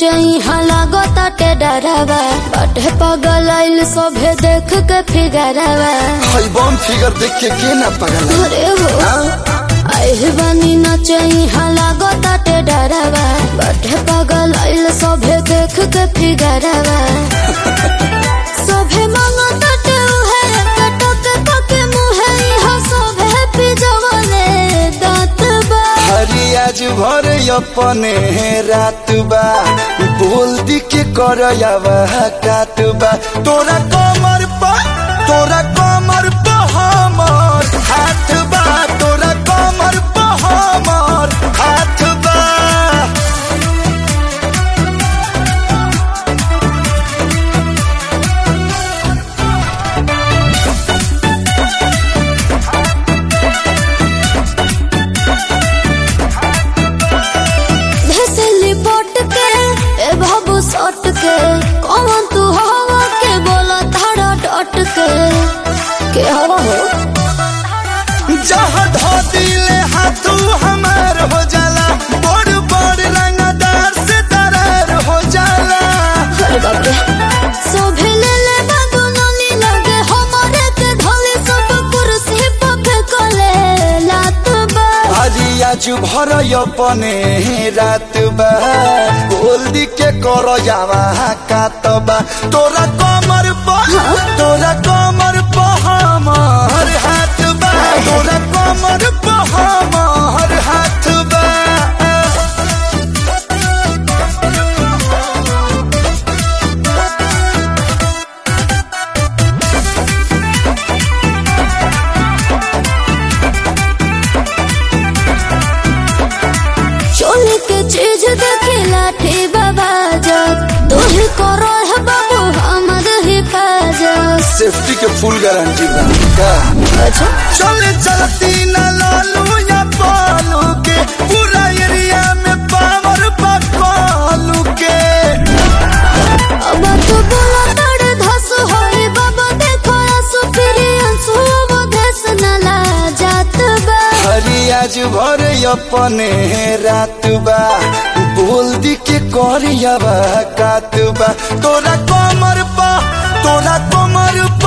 नचई हलागो ताटे डरावा बाटे पगल आइल सभे देख के फिगरवा हई बम फिगर देख के के ना पगल अरे हो हाँ? आइल बानी नचई हलागो ताटे डरावा बाटे पगल आइल सभे देख के फिगरवा सभे मांगो ताटे उहे कटक पके मुहे इहा सभे पिजवले दांत बा हरी आज भर अपने रात बा बोल दी के कर काट बा तोरा कमर पा तोरा कमर पा हमर हाथ बा तोरा कमर पा हमर हाथ बा भेसली पोट के ए बाबू सट के कौन तू हवा के बोला धारा डट के के हवा हो जहाँ धो दिले हाथू हमार हो जाला बड़ बड़ रंगदार से दरार हो जाला अरे बाप रे सोभे ले ले बाबू नली लगे हमारे के धोले सब कुर्सी पे फेंकले लात बा हरी आज भर अपने रात बा बोल दी के कर जावा कातबा तोरा कमर पा तोरा कमर पा हमर हाथ बा तोरा कमर पा हमर हाथ बा चोली के चीज देखे लाठी बाबा जब तू ही करो है बाबू हमर हिफाजत सेफ्टी के फुल गारंटी बा का अच्छा चले चलती न लालू या पालू के पूरा एरिया में पावर पकालू के अब तो बोला तड़ धस होई बाबा देखो आंसू फिर आंसू वो धस न ला जात बा हरी आज भर अपने रात बा बोल दी के करिया बा कात बा तोरा कमर पा तोरा कमर पा